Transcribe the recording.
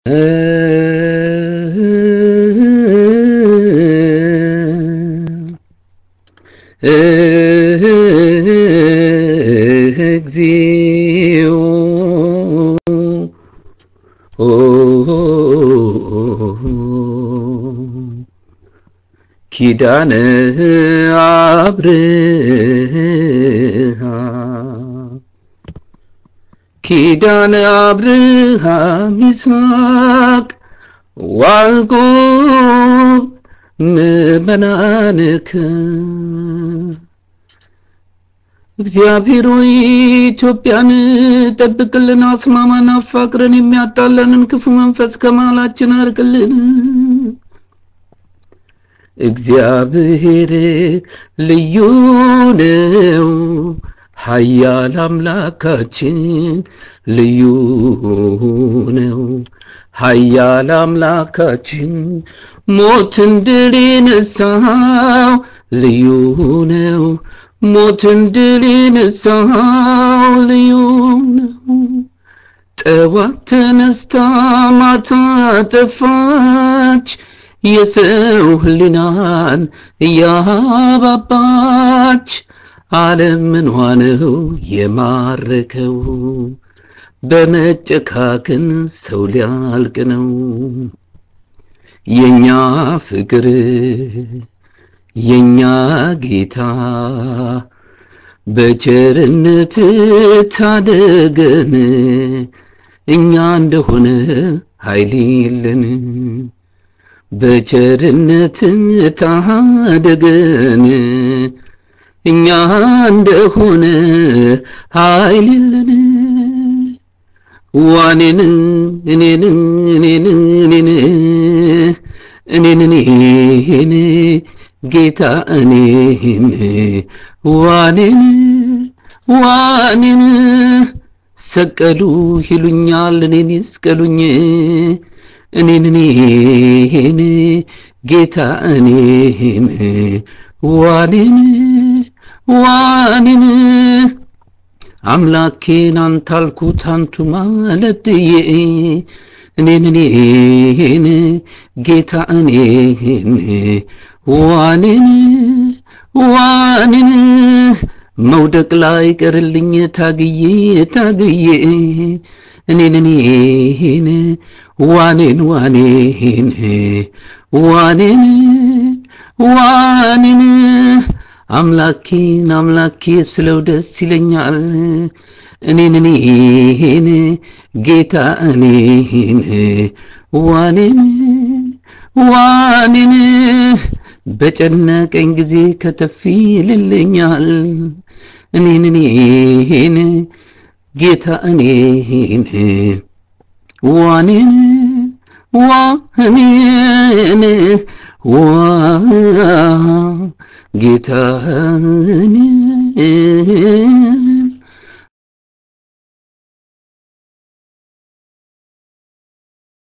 እግዚኦ ኪዳነ አብርሃም ኪዳነ አብርሃም ይስሐቅ ዋልቆብ ምእመናንከ እግዚአብሔር ሆይ ኢትዮጵያን ጠብቅልን፣ አስማማን፣ አፋቅረን የሚያጣለንን ክፉ መንፈስ ከመሃላችን አርቅልን። እግዚአብሔር ልዩ ነው፣ ኃያል አምላካችን ልዩ ነው። ኃያል አምላካችን ሞትን ድል የነሳው ልዩ ነው። ሞትን ድል የነሳው ልዩ ነው። ጠዋት ተነስታ ማታ ጠፋች፣ የሰው ሕሊናን እያባባች ዓለም ምንዋ ነው የማረከው? በመጨካከን ሰው ሊያልቅ ነው። የኛ ፍቅር የኛ ጌታ በቸርነት ታደገን፣ እኛ እንደሆነ ኃይል የለን። በቸርነት ታደገን፣ እኛ እንደሆነ ኃይል የለን። ዋኔን እኔን እኔን እኔን እኔን እኔን ጌታ እኔን ዋኔን ዋኔን ሰቀሉ ይሉኛል እኔን ይስቀሉኝ እኔን እኔን ጌታ እኔን ዋኔን ዋኔን አምላኬን አንተ አልኩት አንቱ ማለትዬ እኔን እኔን ጌታ እኔን ዋኔን ዋኔን መውደቅ ላይ ቀርልኝ ታግዬ ታግዬ እኔን እኔን ዋኔን ዋኔን ዋኔን ዋኔን አምላኬን አምላኬ ስለው ደስ ይለኛል እኔን እኔን ጌታ እኔን ዋኔን ዋኔን በጨነቀኝ ጊዜ ከተፍ ይልልኛል እኔን እኔን ጌታ እኔን ዋኔን ዋኔን ዋ ጌታ